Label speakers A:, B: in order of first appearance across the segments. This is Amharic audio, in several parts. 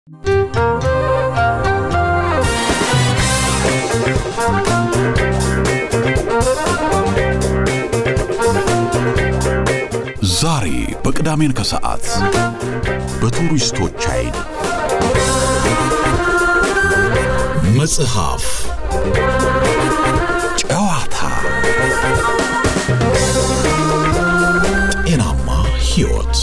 A: ዛሬ በቅዳሜን ከሰዓት በቱሪስቶች አይን መጽሐፍ፣ ጨዋታ፣ ጤናማ ሕይወት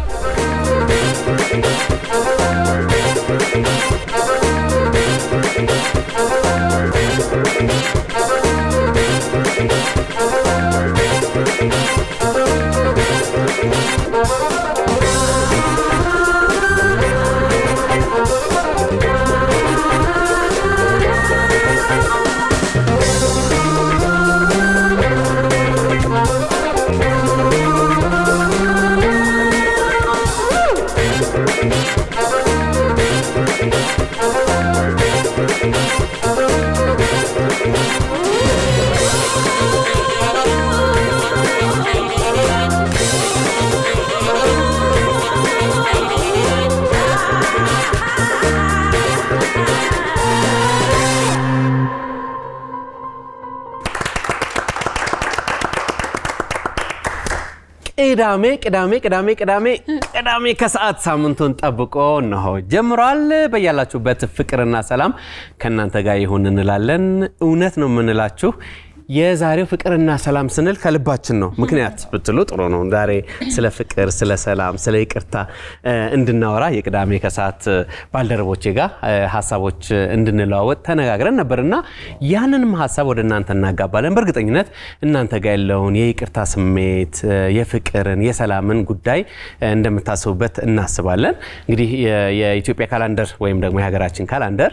B: ቅዳሜ ቅዳሜ ቅዳሜ ቅዳሜ ቅዳሜ ከሰዓት ሳምንቱን ጠብቆ እነሆ ጀምሯል። በያላችሁበት ፍቅርና ሰላም ከእናንተ ጋር ይሁን እንላለን። እውነት ነው የምንላችሁ የዛሬው ፍቅርና ሰላም ስንል ከልባችን ነው። ምክንያት ብትሉ ጥሩ ነው። ዛሬ ስለ ፍቅር፣ ስለ ሰላም፣ ስለ ይቅርታ እንድናወራ የቅዳሜ ከሰዓት ባልደረቦቼ ጋር ሀሳቦች እንድንለዋወጥ ተነጋግረን ነበር እና ያንንም ሀሳብ ወደ እናንተ እናጋባለን። በእርግጠኝነት እናንተ ጋር ያለውን የይቅርታ ስሜት፣ የፍቅርን፣ የሰላምን ጉዳይ እንደምታስቡበት እናስባለን። እንግዲህ የኢትዮጵያ ካላንደር ወይም ደግሞ የሀገራችን ካላንደር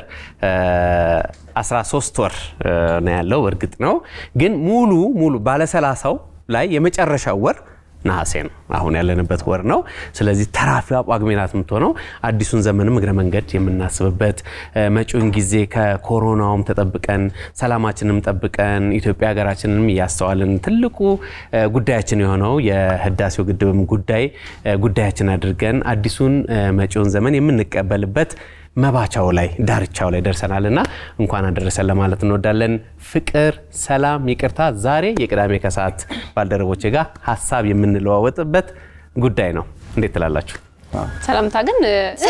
B: 13 ወር ነው ያለው። እርግጥ ነው ግን ሙሉ ሙሉ ባለሰላሳው ላይ የመጨረሻው ወር ነሐሴ ነው። አሁን ያለንበት ወር ነው። ስለዚህ ተራፊዋ ጳጉሜ ናት የምትሆነው። አዲሱን ዘመንም እግረ መንገድ የምናስብበት መጪውን ጊዜ ከኮሮናውም ተጠብቀን ሰላማችንም ጠብቀን ኢትዮጵያ ሀገራችንንም እያስተዋልን ትልቁ ጉዳያችን የሆነው የህዳሴው ግድብም ጉዳይ ጉዳያችን አድርገን አዲሱን መጪውን ዘመን የምንቀበልበት መባቻው ላይ ዳርቻው ላይ ደርሰናል እና እንኳን አደረሰን ለማለት እንወዳለን። ፍቅር፣ ሰላም፣ ይቅርታ ዛሬ የቅዳሜ ከሰዓት ባልደረቦቼ ጋር ሀሳብ የምንለዋወጥበት ጉዳይ ነው። እንዴት ትላላችሁ?
C: ሰላምታ ግን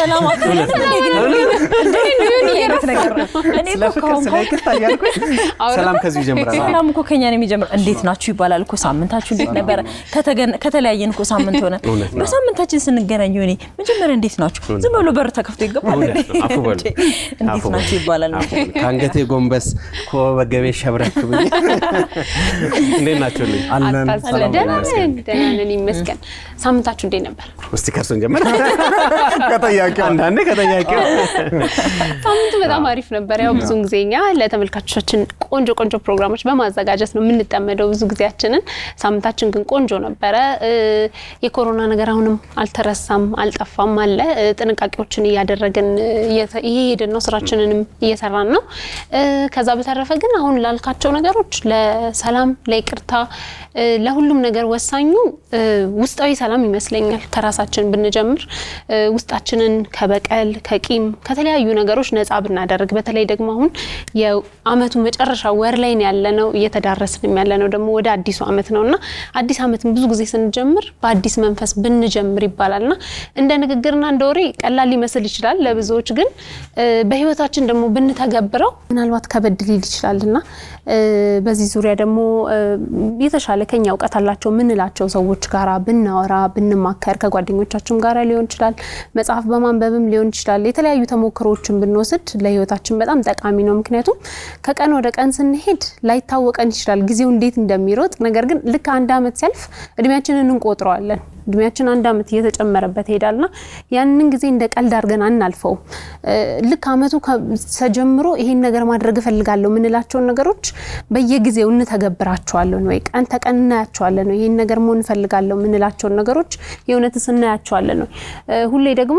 B: ስለ ፍቅር ስለ ይቅርታ እያልኩኝ ሰላም ከዚሁ ይጀምራል።
D: ሰላም እኮ ከኛ ነው የሚጀምረው። እንዴት ናችሁ ይባላል እኮ ሳምንታችሁ እንዴት ነበረ? ከተለያየን እኮ ሳምንት ሆነ።
B: እውነት ነው።
D: በሳምንታችን ስንገናኝ ሆኔ መጀመሪያ እንዴት ናችሁ? ዝም ብሎ በር ተከፍቶ ይገባል።
B: እውነት ነው። አፉ በሉ።
D: እንዴት
B: አፉ በሉ።
D: ናችሁ ይባላል።
B: አፉ በሉ። ከአንገቴ ጎንበስ ከወገቤ ሸብረክ ብዬ እንዴት ናችሁልኝ?
C: አታስለ
B: ሰላም
C: ደህና
B: ይመስገን።
C: ነን ደህና ነን ይመስገን። ሳምንታችሁ እንዴት ነበር?
B: እስቲ ከእርሱን ጀምር። ከጠያቂው አንዳንዴ ከጠያቂው
C: ሳምንቱ በጣም አሪፍ ነበር። ያው ብዙን ጊዜ እኛ ለተመልካቾቻችን ቆንጆ ቆንጆ ፕሮግራሞች በማዘጋጀት ነው የምንጠመደው ብዙ ጊዜያችንን። ሳምንታችን ግን ቆንጆ ነበረ። እ፣ የኮሮና ነገር አሁንም አልተረሳም፣ አልጠፋም አለ። እ፣ ጥንቃቄዎችን እያደረግን እ፣ እየተ- እየሄድን ነው፣ ስራችንንም እየሰራን ነው። እ፣ ከዛ በተረፈ ግን አሁን ላልካቸው ነገሮች ለሰላም፣ ለይቅርታ፣ እ፣ ለሁሉም ነገር ወሳኙ እ፣ ውስጣዊ ሰላም ይመስለኛል። ከራሳችን ብንጀምር እ፣ ውስጣችንን ከበቀል ከቂም ከተለያዩ ነገሮች ነፃ ብናደርግ በተለይ ደግሞ አሁን የአመቱ መጨረሻ ወር ላይ ነው ያለነው እየተዳረስንም ያለነው ደግሞ ወደ አዲሱ አመት ነው እና አዲስ አመትን ብዙ ጊዜ ስንጀምር በአዲስ መንፈስ ብንጀምር ይባላል እና እንደ ንግግርና እንደ ወሬ ቀላል ሊመስል ይችላል ለብዙዎች ግን እ፣ በህይወታችን ደግሞ ብንተገብረው ምናልባት ከበድ ሊል ይችላል እና እ፣ በዚህ ዙሪያ ደግሞ እ፣ የተሻለ ከኛ እውቀት አላቸው የምንላቸው ሰዎች ጋራ ብናወራ ብንማከር ከጓደኞቻችን ጋራ ሊሆን ይችላል መጽሐፍ በማንበብም ሊሆን ይችላል የተለያዩ ተሞክሮዎችን ብንወስድ ለህይወታችን በጣም ጠቃሚ ነው። ምክንያቱም ከቀን ወደ ቀን ስንሄድ ላይታወቀን ይችላል ጊዜው እንዴት እንደሚሮጥ። ነገር ግን ልክ አንድ አመት ሲያልፍ እድሜያችንን እንቆጥረዋለን። እድሜያችን አንድ አመት እየተጨመረበት ይሄዳልና ያንን ጊዜ እንደ ቀልድ አድርገን አናልፈውም። እ፣ ልክ አመቱ ከ- ተጀምሮ ይሄን ነገር ማድረግ እፈልጋለሁ የምንላቸውን ነገሮች በየጊዜው እንተገብራቸዋለን ወይ ቀን ተቀን እናያቸዋለን ወይ ይሄን ነገር መሆን እፈልጋለሁ የምንላቸውን ነገሮች የእውነትስ እናያቸዋለን ወይ እ፣ ሁሌ ደግሞ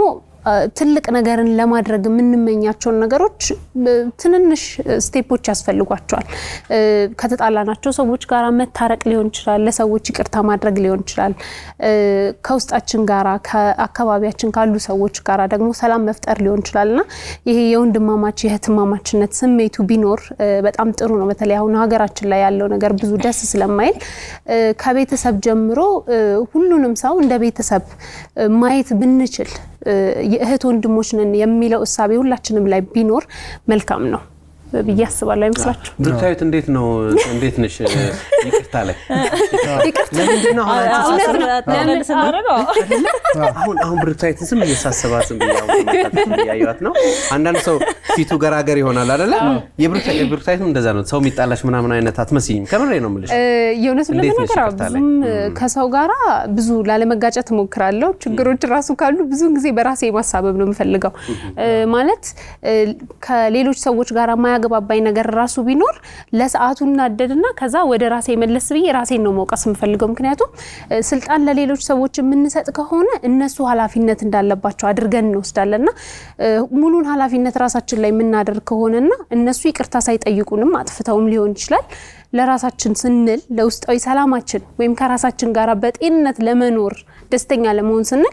C: ትልቅ ነገርን ለማድረግ የምንመኛቸውን ነገሮች ትንንሽ ስቴፖች ያስፈልጓቸዋል። ከተጣላናቸው ሰዎች ጋር መታረቅ ሊሆን ይችላል። ለሰዎች ይቅርታ ማድረግ ሊሆን ይችላል። ከውስጣችን ጋራ ከአካባቢያችን ካሉ ሰዎች ጋራ ደግሞ ሰላም መፍጠር ሊሆን ይችላል እና ይሄ የወንድማማች የእህትማማችነት ስሜቱ ቢኖር በጣም ጥሩ ነው። በተለይ አሁን ሀገራችን ላይ ያለው ነገር ብዙ ደስ ስለማይል ከቤተሰብ ጀምሮ ሁሉንም ሰው እንደ ቤተሰብ ማየት ብንችል የእህት ወንድሞች ነን የሚለው እሳቤ ሁላችንም ላይ ቢኖር መልካም ነው ብዬ አስባለሁ። አይመስላችሁ?
B: ብሩክታዊት እንዴት ነው? እንዴት ነሽ? ይቅርታ ላይ
C: ይቅርታ
B: ለምንድን ነው አሁን አንቺ
C: እውነት ነው።
D: ለምን ስናደርገው
B: አሁን አሁን ብሩክታዊት ዝም እየሳሰባት ዝም ብዬ አሁን ተመልካቾች እያየኋት ነው። አንዳንድ ሰው ፊቱ ገራገር ይሆናል አይደለ? የብሩክታዊትም እንደዛ ነው። ሰው የሚጣላሽ ምናምን አይነት አትመስይም። ከምሬ ነው የምልሽ።
C: የእውነቱን
B: እንዴት ነሽ
C: ለመናገር
B: ይቅርታ ላይ?
C: ብዙም ከሰው ጋራ ብዙ ላለመጋጨት እሞክራለሁ። ችግሮች ራሱ ካሉ ብዙ ጊዜ በራሴ ማሳበብ ነው የምፈልገው። ማለት ከሌሎች ሰዎች ጋር የማያገባባኝ ነገር ራሱ ቢኖር ለሰዓቱ እናደድና ከዛ ወደ ራሴ መለስ ብዬ ራሴን ነው መውቀስ የምፈልገው። ምክንያቱም ስልጣን ለሌሎች ሰዎች የምንሰጥ ከሆነ እነሱ ኃላፊነት እንዳለባቸው አድርገን እንወስዳለንና ሙሉን ኃላፊነት ራሳችን ላይ የምናደርግ ከሆነና እነሱ ይቅርታ ሳይጠይቁንም አጥፍተውም ሊሆን ይችላል ለራሳችን ስንል ለውስጣዊ ሰላማችን ወይም ከራሳችን ጋር በጤንነት ለመኖር ደስተኛ ለመሆን ስንል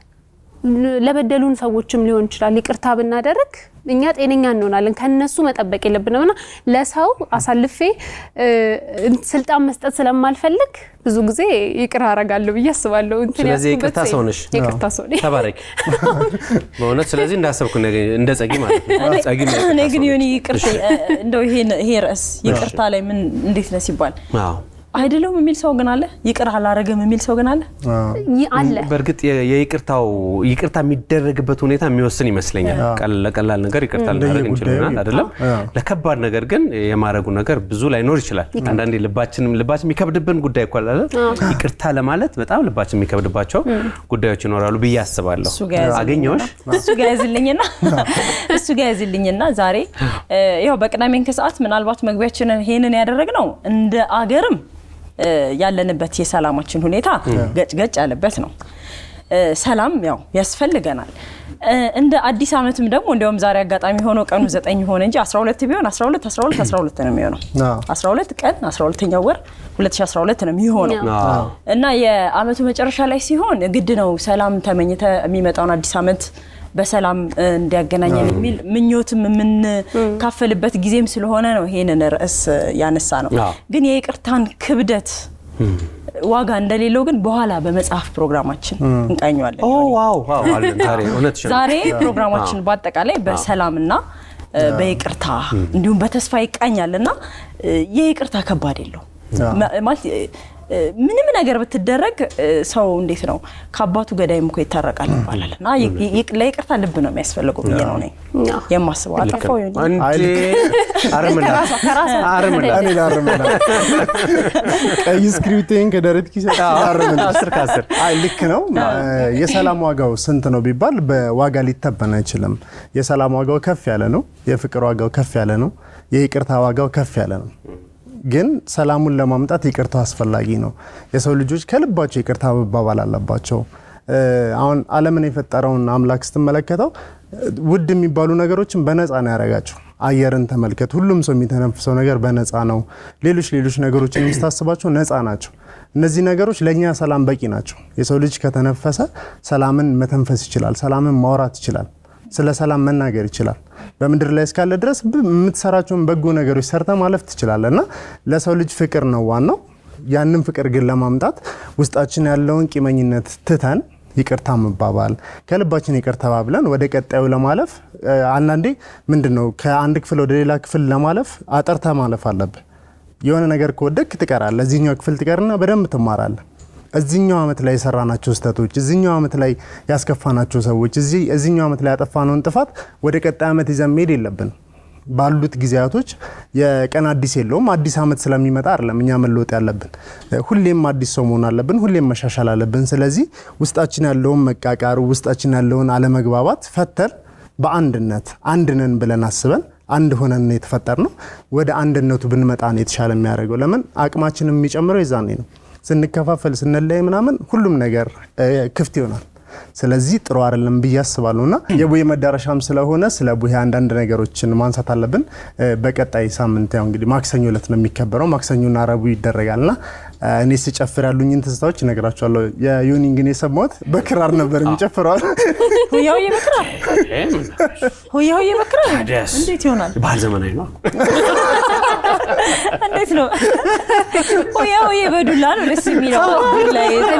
C: ለበደሉን ሰዎችም ሊሆን ይችላል ይቅርታ ብናደርግ እኛ ጤነኛ እንሆናለን። ከነሱ መጠበቅ የለብንም እና ለሰው አሳልፌ ስልጣን መስጠት ስለማልፈልግ ብዙ ጊዜ ይቅር አረጋለሁ ብዬ አስባለሁ። እንትን
B: ስለዚህ
C: ያልኩበት
B: የይቅርታ ሰው ነሽ?
C: የይቅርታ ሰው ነኝ።
B: ተባረክ በእውነት ስለዚህ እንዳሰብኩ ነገ- እንደ ጸጊ ማለት ነው። ጸጊ ነው የይቅርታ
D: እኔ ግን
B: ሰው
D: የሆነ
B: ነች።
D: ይቅርታ እንደው ይሄን- ይሄ ርዕስ ይቅርታ ላይ ምን እንዴት ነው ሲባል
B: አዎ
D: አይደለም የሚል ሰው ግን አለ፣ ይቅር አላረግም የሚል ሰው ግን አለ።
C: ይህ አለ
B: በእርግጥ የ- የይቅርታው ይቅርታ የሚደረግበት ሁኔታ የሚወስን ይመስለኛል። ቀል- ለቀላል ነገር ይቅርታ ልናደርግ እንችላለን አይደለም። ለከባድ ነገር ግን የማድረጉ ነገር ብዙ ላይኖር ይችላል። አንዳንዴ ልባችንም ልባችን የሚከብድብን ጉዳይ እኮ አለ። ይቅርታ ለማለት በጣም ልባችን የሚከብድባቸው ጉዳዮች ይኖራሉ ብዬ አስባለሁ።
D: እሱ ጋር ያዝልኝና-
B: አገኘሁሽ
D: እሱ ጋር ያዝልኝና እሱ ጋር ያዝልኝና ዛሬ ያው በቅዳሜን ከሰዓት ምናልባት መግቢያችንን ይሄንን ያደረግነው እንደ አገርም እ፣ ያለንበት የሰላማችን ሁኔታ ገጭ ገጭ ያለበት ነው። እ፣ ሰላም ያው ያስፈልገናል። እ፣ እንደ አዲስ ዓመትም ደግሞ እንዲያውም ዛሬ አጋጣሚ ሆኖ ቀኑ ዘጠኝ ሆነ እንጂ 12 ቢሆን 12 12 12 ነው የሚሆነው።
E: አዎ።
D: 12 ቀን 12ኛው ወር 2012 ነው የሚሆነው
B: አዎ።
D: እና የአመቱ መጨረሻ ላይ ሲሆን ግድ ነው ሰላም ተመኝተ የሚመጣውን አዲስ ዓመት በሰላም እ, እንዲያገናኘን የሚል ምኞትም የምንካፈልበት ጊዜም ስለሆነ ነው ይሄንን ርዕስ እ, ያነሳ ነው።
B: አዎ።
D: ግን የይቅርታን ክብደት ዋጋ እንደሌለው ግን በኋላ በመጽሐፍ ፕሮግራማችን እንቃኘዋለን።
B: ኦ ዋው ዋው አለን ዛሬ እውነትሽን ነው።
D: ዛሬ ፕሮግራማችን በአጠቃላይ በሰላምና እ፣ በይቅርታ እንዲሁም በተስፋ ይቃኛል እና እ፣ የይቅርታ ከባድ የለው ማለት እ፣ እ፣ ምንም ነገር ብትደረግ እ፣ ሰው እንዴት ነው ከአባቱ ገዳይም እኮ ይታረቃል ይባላል እና ይ- ይ- ለይቅርታ ልብ ነው የሚያስፈልገው ብዬ ነው እኔ
C: አዎ።
D: የማስበው። አጠፋው ይሆን
B: እንዴ አርምላ አርምላ
E: እኔ ላርምላ ቀይ ስክሪፕቴን ከደረት ኪስ ላርምላ
B: አስር ከአስር
E: አይ ልክ ነው። የሰላም ዋጋው ስንት ነው ቢባል በዋጋ ሊተመን አይችልም። የሰላም ዋጋው ከፍ ያለ ነው። የፍቅር ዋጋው ከፍ ያለ ነው። የይቅርታ ዋጋው ከፍ ያለ ነው። ግን ሰላሙን ለማምጣት ይቅርታው አስፈላጊ ነው። የሰው ልጆች ከልባቸው ይቅርታ መባባል አለባቸው። እ፣ አሁን ዓለምን የፈጠረውን አምላክ ስትመለከተው እ፣ ውድ የሚባሉ ነገሮችን በነፃ ነው ያደረጋቸው። አየርን ተመልከት። ሁሉም ሰው የሚተነፍሰው ነገር በነፃ ነው። ሌሎች ሌሎች ነገሮችን የምታስባቸው ነፃ ናቸው። እነዚህ ነገሮች ለእኛ ሰላም በቂ ናቸው። የሰው ልጅ ከተነፈሰ ሰላምን መተንፈስ ይችላል። ሰላምን ማውራት ይችላል። ስለ ሰላም መናገር ይችላል። በምድር ላይ እስካለ ድረስ ብ- የምትሰራቸውን በጎ ነገሮች ሰርተ ማለፍ ትችላለ እና ለሰው ልጅ ፍቅር ነው ዋናው። ያንን ፍቅር ግን ለማምጣት ውስጣችን ያለውን ቂመኝነት ትተን ይቅርታ መባባል ከልባችን ይቅር ተባብለን ወደ ቀጣዩ ለማለፍ እ፣ አንዳንዴ ምንድን ነው ከአንድ ክፍል ወደ ሌላ ክፍል ለማለፍ አጠርተ ማለፍ አለብህ። የሆነ ነገር ከወደክ ትቀራለህ። እዚህኛው ክፍል ትቀርና በደንብ ትማራለህ። እዚህኛው ዓመት ላይ የሰራናቸው ስህተቶች፣ እዚህኛው ዓመት ላይ ያስከፋናቸው ሰዎች፣ እዚህ እዚህኛው ዓመት ላይ ያጠፋነውን ጥፋት ወደ ቀጣይ ዓመት ይዘን መሄድ የለብንም። ባሉት ጊዜያቶች የቀን አዲስ የለውም። አዲስ ዓመት ስለሚመጣ አይደለም እኛ መለወጥ ያለብን። ሁሌም አዲስ ሰው መሆን አለብን። ሁሌም መሻሻል አለብን። ስለዚህ ውስጣችን ያለውን መቃቃር፣ ውስጣችን ያለውን አለመግባባት ፈተን በአንድነት አንድ ነን ብለን አስበን አንድ ሆነን ነው የተፈጠርነው። ወደ አንድነቱ ብንመጣ ነው የተሻለ የሚያደርገው። ለምን አቅማችንም የሚጨምረው የዛኔ ነው። ስንከፋፈል ስንለያይ ምናምን ሁሉም ነገር እ፣ ክፍት ይሆናል። ስለዚህ ጥሩ አይደለም ብዬ አስባለሁ እና የቡሄ መዳረሻም ስለሆነ ስለ ቡሄ አንዳንድ ነገሮችን ማንሳት አለብን። እ፣ በቀጣይ ሳምንት ያው እንግዲህ ማክሰኞ ዕለት ነው የሚከበረው። ማክሰኞና ረቡዕ ይደረጋል እና እ፣ እኔ ስጨፍር ያሉኝን ትዝታዎች እነግራቸዋለሁ። የዩኒን ግን የሰማሁት በክራር ነበር የሚጨፍረዋል።
D: ሆያ ሆዬ በክራር ሆያ ሆዬ በክራር
B: ታዲያስ?
D: እንዴት ይሆናል?
B: ባህል ዘመናዊ ነው።
D: እንዴት ነው? ሆያ ሆዬ በዱላ ነው ደስ የሚለው። ዱላ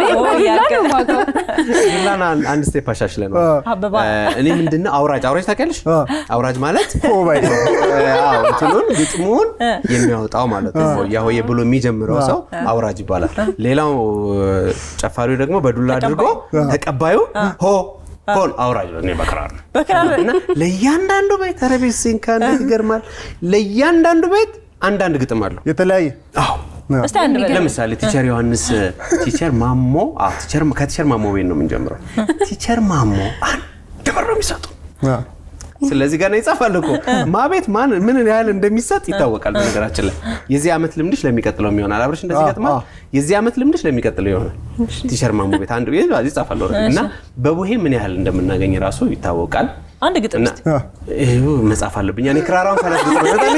B: ዱላን አንድ- አንድ ስቴፕ አሻሽለ ነው።
D: አበባ
B: እኔ ምንድነው አውራጅ አውራጅ ታውቂያለሽ? አውራጅ ማለት
E: ሆባይ
B: አዎ እንትኑን ግጥሙን የሚያወጣው ማለት ነው። ሆያ ሆዬ ብሎ የሚጀምረው ሰው አውራጅ ይባላል። ሌላው ጨፋሪው ደግሞ በዱላ አድርጎ ተቀባዩ ሆ ሆን አውራጅ ነው። እኔ በክራር ነው
D: በክራር
B: እና ለእያንዳንዱ ቤት ኧረ ቤት ሲንካ እንዴት ይገርማል። ለእያንዳንዱ ቤት አንዳንድ ግጥም አለው።
E: የተለያየ
B: አዎ
D: እስቲ አንድ በል
B: ለምሳሌ ቲቸር ዮሐንስ ቲቸር ማሞ አዎ ቲቸር ከቲቸር ማሞ ቤት ነው የምንጀምረው። ቲቸር ማሞ አንድ ብር ነው የሚሰጡ።
E: አ፣
B: ስለዚህ ገና ይጻፋል እኮ ማ ቤት ማን ምን ያህል እንደሚሰጥ ይታወቃል። በነገራችን ላይ የዚህ ዓመት ልምድሽ ለሚቀጥለው ይሆናል። አብረሽ እንደዚህ
E: አዎ፣
B: ይገጥማል።
E: አዎ።
B: የዚህ ዓመት ልምድሽ ለሚቀጥለው ይሆናል። ቲቸር ማሞ ቤት አንድ ቤት ይጻፋል ኦልሬዲ። እና በቡሄ ምን ያህል እንደምናገኝ ራሱ ይታወቃል።
D: አንድ ግጥም
B: እና
D: እስቲ
B: ይኸው መጻፍ አለብኝ እኔ ክራራውን ካላት ግጥም ይመጣል።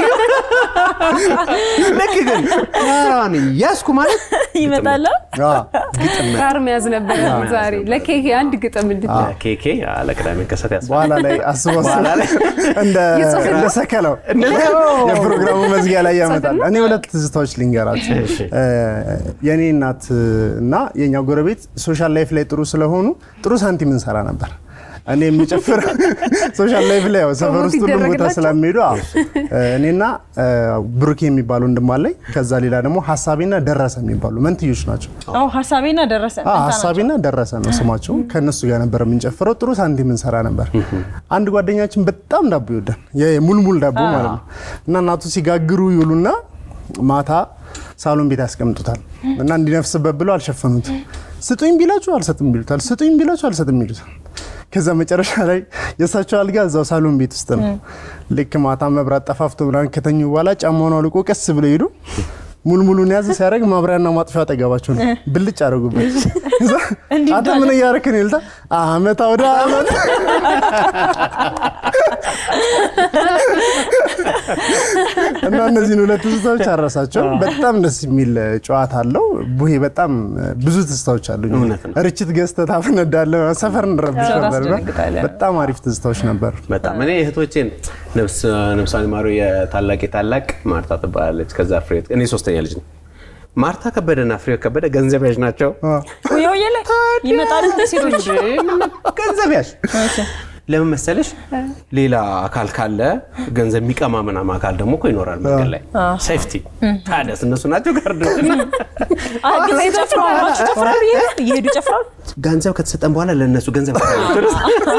B: ልክ ግን ክራራዋን ያዝኩ ማለት
D: ይመጣል።
E: አ፣
C: ጋር መያዝ ነበረ ዛሬ ለኬክ አንድ ግጥም እንድት
B: ኬኬ ለቅዳሜ ከሰት ያስ
E: በኋላ ላይ አስቦ
B: በኋላ ላይ
E: እንደ
C: የጽሁፍ
E: እንደ ሰከለው የፕሮግራሙ መዝጊያ ላይ ያመጣል። እኔ ሁለት ትዝታዎች ልንገራችሁ።
B: እሺ።
E: እ፣ የእኔ እናት እና የእኛ ጎረቤት ሶሻል ላይፍ ላይ ጥሩ ስለሆኑ ጥሩ ሳንቲም እንሰራ ነበር። እኔ የሚጨፍር ሶሻል ላይፍ ላይ ያው ሰፈር ውስጥ ሁሉም ቦታ
C: ይደረግላቸው?
E: ስለሚሄዱ አዎ። እ፣ እኔና እ፣ ብሩኬ የሚባሉ ወንድም አለኝ። ከዛ ሌላ ደግሞ ሀሳቤና ደረሰ የሚባሉ መንትዮች ናቸው።
D: አዎ ሀሳቤና ደረሰ
E: አዎ፣ ሀሳቤና ደረሰ ነው ስማቸው። ከእነሱ ጋር ነበር የምንጨፍረው። ጥሩ ሳንቲም እንሰራ ነበር። አንድ ጓደኛችን በጣም ዳቦ ይወዳል፣ የሙልሙል ዳቦ ማለት ነው። እና እናቱ ሲጋግሩ ይውሉና ማታ ሳሎን ቤት ያስቀምጡታል እና እንዲነፍስበት ብለው አልሸፈኑትም። ስጡኝ ቢላችሁ አልሰጥም ቢሉታል፣ ስጡኝ ቢላችሁ አልሰጥም ቢሉታል። ከዛ መጨረሻ ላይ የእሳቸው አልጋ እዛው ሳሎን ቤት ውስጥ ነው። ልክ ማታ መብራት ጠፋፍቶ ምናምን ከተኙ በኋላ ጫማውን አውልቆ ቀስ ብለው ሄዱ። ሙልሙሉን ያዝ ሲያደርግ ማብሪያና ማጥፊያ አጠገባቸው ነው። ብልጭ አደረጉበት። ከዛ አንተ ምን እያደረክ ነው ይሉታል። አመት አውደ አመት እና እነዚህን ሁለት ትዝታዎች አረሳቸው። በጣም ደስ የሚል ጨዋታ አለው። ቡሄ በጣም ብዙ ትዝታዎች አሉ።
B: እውነት ነው።
E: ርችት ገዝተህ ታፈነዳለህ፣ ሰፈር እንረብሽ
D: ሰው
E: ነበር።
D: ታስደነግጣለህ።
E: በጣም አሪፍ ትዝታዎች ነበሩ።
B: በጣም እኔ እህቶቼን ነፍስ ነፍሷን ይማሩ የታላቅ የታላቅ ማርታ ትባላለች። ከዛ ፍሬ እኔ ሶስተኛ ልጅ ነው። ማርታ ከበደና ፍሬ ከበደ ገንዘብ ያዥ ናቸው።
D: ሆያ ሆዬ ላይ ይመጣል እንደ ሴቶች
B: ገንዘብ ያዥ ለምን መሰለሽ? ሌላ አካል ካለ ገንዘብ የሚቀማ ምናምን አካል ደግሞ እኮ ይኖራል መንገድ ላይ ሴፍቲ። ታዲያስ እነሱ ናቸው ጋርዶች።
D: አይ ጊዜ ጨፍረው አብራችሁ ጨፍራሉ እየሄዱ- እየሄዱ ጨፍራሉ።
B: ገንዘብ ከተሰጠን በኋላ ለእነሱ ገንዘብ ከፍላቸው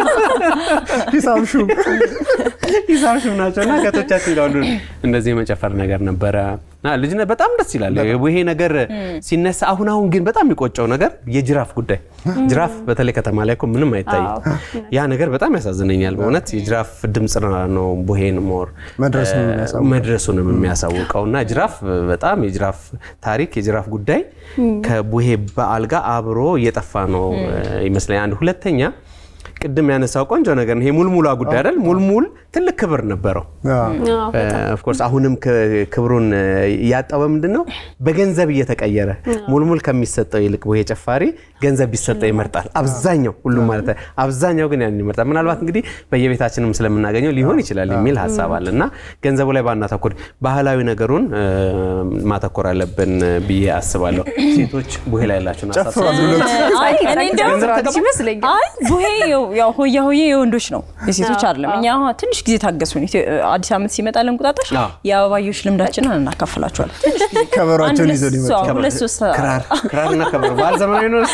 E: ሂሳብ ሹም
B: ሂሳብ ሽም ናቸው እና ከቶቻችን ጋር ሁሉ እንደዚህ የመጨፈር ነገር ነበረ። እና ልጅነት በጣም ደስ ይላል። ይሄ ነገር ሲነሳ አሁን አሁን ግን በጣም የሚቆጨው ነገር የጅራፍ ጉዳይ። ጅራፍ በተለይ ከተማ ላይ እኮ ምንም አይታይም። ያ ነገር በጣም ያሳዝነኛል በእውነት የጅራፍ ድምፅ ነው ቡሄን ሞር
E: መድረሱን የሚያሳውቀው።
B: መድረሱንም የሚያሳውቀው እና ጅራፍ በጣም የጅራፍ ታሪክ የጅራፍ ጉዳይ ከቡሄ በዓል ጋር አብሮ እየጠፋ ነው ይመስለኛል። አንድ ሁለተኛ ቅድም ያነሳው ቆንጆ ነገር ነው። ይሄ ሙልሙላ ጉዳይ አይደል? ሙልሙል ትልቅ ክብር ነበረው። ኦፍኮርስ አሁንም ክ- ክብሩን እያጣው በምንድን ነው? በገንዘብ እየተቀየረ ሙልሙል ከሚሰጠው ይልቅ ቡሄ ጨፋሪ ገንዘብ ቢሰጠው ይመርጣል። አብዛኛው ሁሉም ማለት ነው። አብዛኛው ግን ያን ይመርጣል። ምናልባት እንግዲህ በየቤታችንም ስለምናገኘው ሊሆን ይችላል የሚል ሀሳብ አለ እና ገንዘቡ ላይ ባናተኩር ባህላዊ ነገሩን እ፣ ማተኮር አለብን ብዬ አስባለሁ። ሴቶች ቡሄ ላይ ያላቸውን ሀሳብ
E: ጨፍሯል ብሎት
D: አይ እኔ እንደውም
B: ገንዘብ ተቀበል-
C: ይመስለኛል።
D: አይ ቡሄ ያው- ያው ሆያ ሆዬ የወንዶች ነው የሴቶች አይደለም። እኛ አሁን ትንሽ ጊዜ ታገሱን። ኢትዮ- አዲስ ዓመት ሲመጣ ለእንቁጣጣሽ
B: አዎ።
D: የአበባዮሽ ልምዳችንን እናካፍላችኋለን። ትንሽ ጊዜ አንድ
E: ከበሯቸውን
D: ሁለት
E: ይዘው ሊመጡ
D: ሰው- ሁለት ሶስት
B: ክራር ክራርና ከበሮ ባህል ዘመናዊ ነው።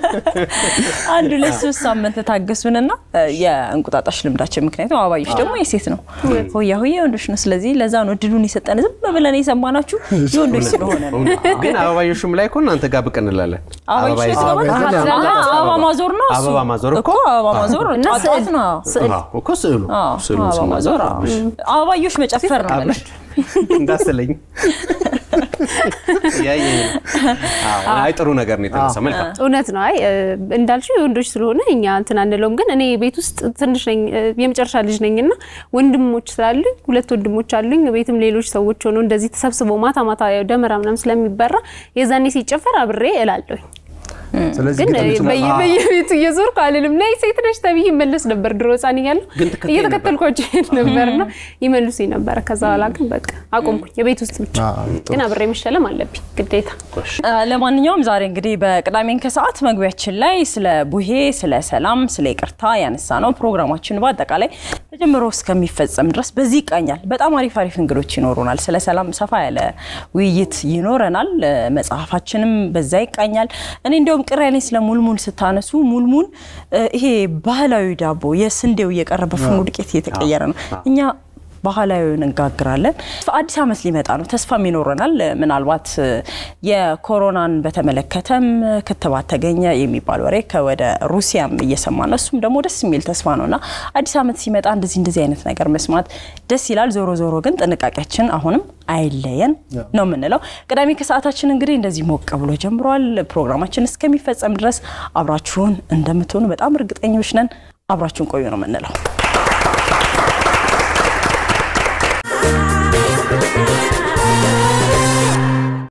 D: አንድ ሁለት ሶስት ሳምንት ታገሱንና እ፣ የእንቁጣጣሽ ልምዳችን ምክንያቱም አበባዮሽ ደግሞ የሴት ነው፣ ሆያ ሆዬ የወንዶች ነው። ስለዚህ ለዛ ነው እድሉን የሰጠን። ዝም ብለን የሰማናችሁ የወንዶች ስለሆነ ነው።
B: ግን አበባዮሹም ላይ እኮ እናንተ ጋር ብቅ እንላለን።
D: አበባዮሽ
B: አበባ ይዘን
D: ስለሆነ
E: አበባ ይዘን
D: አሀ፣ አበባ ማዞር ነው እሱ።
B: አበባ ማዞር እኮ
D: አበባ ማዞር
C: እና
D: ጧት ጧት ነው።
B: አዎ፣ እኮ ስዕሉ
D: አዎ፣
B: ስዕሉ
D: አበባ
B: ስናዞር
D: ማዞር አዎ። አበባዮሽ መጨፈር ነው ማለት
B: እንዳስለኝ እያየኝ ነው። አዎ፣ አይ ጥሩ ነገር ነው የተነሳ። መልካም
C: እውነት ነው። አይ እ፣ እንዳልሽው የወንዶች ስለሆነ እኛ እንትን አንለውም። ግን እኔ ቤት ውስጥ ትንሽ ነኝ፣ እ፣ የመጨረሻ ልጅ ነኝ እና ወንድሞች ስላሉኝ ሁለት ወንድሞች አሉኝ። ቤትም ሌሎች ሰዎች ሆነው እንደዚህ ተሰብስበው ማታ ማታ ያው ደመራ ምናምን ስለሚበራ የዛኔ ሲጨፈር አብሬ እላለሁኝ።
E: ስለዚህ
C: ግን
E: ግጥም ይችላል።
C: በየ- በየቤቱ እየዞርኩ አልልም። ነይ ሴት ነሽ ተብዬ ይመለስ ነበር። ድሮ ሕፃን እያለሁ
B: ግን ትከተይ
C: እየተከተልኳቸው ሄድ ነበርና ይመልሱኝ ነበረ። ከዛ በኋላ ግን በቃ አቆምኩኝ። የቤት ውስጥ ብቻ
E: አዎ፣ ጥሩ።
C: ግን አብሬ መሸለም አለብኝ ግዴታ።
D: አ፣ ለማንኛውም ዛሬ እንግዲህ በቅዳሜን ከሰዓት መግቢያችን ላይ ስለ ቡሄ፣ ስለ ሰላም፣ ስለ ይቅርታ ያነሳ ነው። ፕሮግራማችን በአጠቃላይ ተጀምሮ እስከሚፈጸም ድረስ በዚህ ይቃኛል። በጣም አሪፍ አሪፍ እንግዶች ይኖሩናል። ስለ ሰላም ሰፋ ያለ ውይይት ይኖረናል። እ፣ መጽሐፋችንም በዛ ይቃኛል። እኔ እንዲያውም ቅር ያለኝ ስለ ሙልሙል ስታነሱ ሙልሙል እ፣ ይሄ ባህላዊ ዳቦ የስንዴው እየቀረበ ፍርኖ ዱቄት እየተቀየረ ነው እኛ ባህላዊውን እንጋግራለን። አዲስ ዓመት ሊመጣ ነው፣ ተስፋም ይኖረናል። ምናልባት እ፣ የኮሮናን በተመለከተም ክትባት ተገኘ የሚባል ወሬ ከወደ ሩሲያም እየሰማ ነው። እሱም ደግሞ ደስ የሚል ተስፋ ነው እና አዲስ ዓመት ሲመጣ እንደዚህ እንደዚህ አይነት ነገር መስማት ደስ ይላል። ዞሮ ዞሮ ግን ጥንቃቄያችን አሁንም አይለየን ነው የምንለው። ቅዳሜ ከሰዓታችን እንግዲህ እንደዚህ ሞቅ ብሎ ጀምሯል። ፕሮግራማችን እስከሚፈጸም ድረስ አብራችሁን እንደምትሆኑ በጣም እርግጠኞች ነን። አብራችሁን ቆዩ ነው የምንለው።